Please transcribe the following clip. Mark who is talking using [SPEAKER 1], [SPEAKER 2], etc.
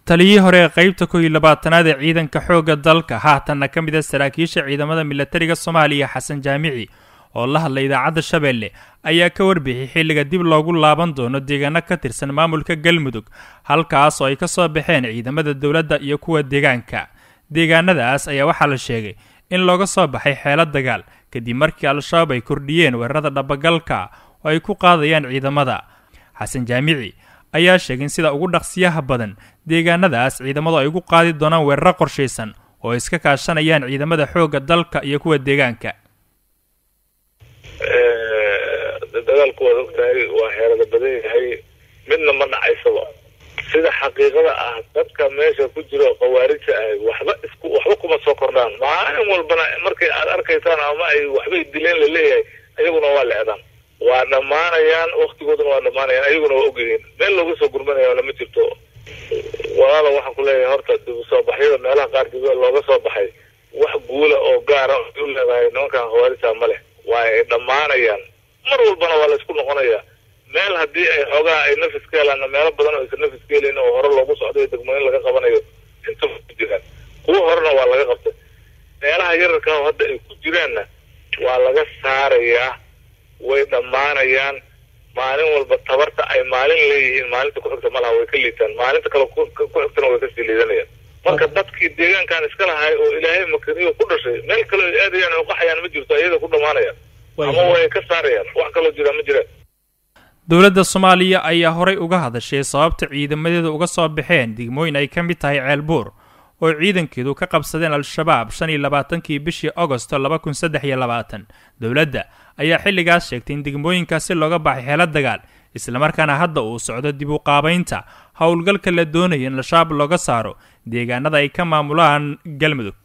[SPEAKER 1] taliyihii hore ee qeybta kow iyo labaatanaad ee ciidanka xoogga dalka haatanna ka mid a saraakiisha ciidamada milatariga soomaaliya xasan jaamici oo la hadlay idaacadda shabeelle ayaa ka warbixiyay xilliga dib loogu laaban doono deegaano ka tirsan maamulka galmudug halkaas oo ay ka soo baxeen ciidamada dowladda iyo kuwa deegaanka deegaanadaas ayaa waxaa la sheegay in looga soo baxay xeelo dagaal kadib markii al-shabaab ay kordhiyeen weerarada dhabagalka oo ay ku qaadayaan ciidamada xasan jaamici ayaa sheegay in sida ugu dhaqsiyaha badan deegaanadaas ciidamadu ay ugu qaadi doonaan weeraro qorshaysan oo ay iska kaashanayaan ciidamada xoogga dalka iyo kuwa deegaanka
[SPEAKER 2] dagaalku waad ogtahay waa xeerada badan yahay midna ma dhacaysaba sida xaqiiqada ah dadka meesha ku jiro khawaarijta ah waxba isku waxba kuma soo kordhaan maalin walbana markay aad arkaysaan ama ay waxbay dileen laleeyahay ayaguna waa leedaan waa dhammaanayaan waktigooduna waa dhammaanayaan ayaguna waa ogyihiin meel looga soo gurmanaya lama jirto walaala waxaan ku leeyahay horta dib usoo baxyada meelaha qaar dib looga soo baxay wax guula oo gaara u leedahay nimankan khawaarijta ma leh waa ay dhammaanayaan mar walbana waa la isku noqonayaa meel haddii ay xoogaha ay nafis ka helaanna meelo badan oo aysan nafis ka helayn oo hore loogu socdayo degmooyin laga qabanayo inta ku jiraan kuwa horena waa laga qabtay meelaha yararka oo hadda ay ku jiraanna waa laga saarayaa way dhammaanayaan maalin walba tabarta ay maalin leeyihiin maalinta ku-xigta malaha way ka liitaan maalinta kale ku-xigtana way kasii liidanayaan marka dadkii deegaankan iska lahay oo ilaahay makaniyo ku dhashay meel kale ay aadayaan oo qaxayaan ma jirto iyada ku dhammaanayaan ama way ka saarayaan wax kaloo jira ma jiraan
[SPEAKER 1] dowladda soomaaliya ayaa horay uga hadashay sababta ciidamadeeda uga soo baxeen degmooyin ay ka mid tahay ceelbuur oo ciidankeedu ka qabsadeen al-shabaab shan iyo labaatankii bishii agosto laba kun saddex iyo labaatan dowladda ayaa xilligaas sheegtay in degmooyinkaasi looga baxay xeelo dagaal islamarkaana hadda uu socdo dib u qaabaynta howlgalka la doonaya in al-shabaab looga saaro deegaanada ay ka maamulaan galmudug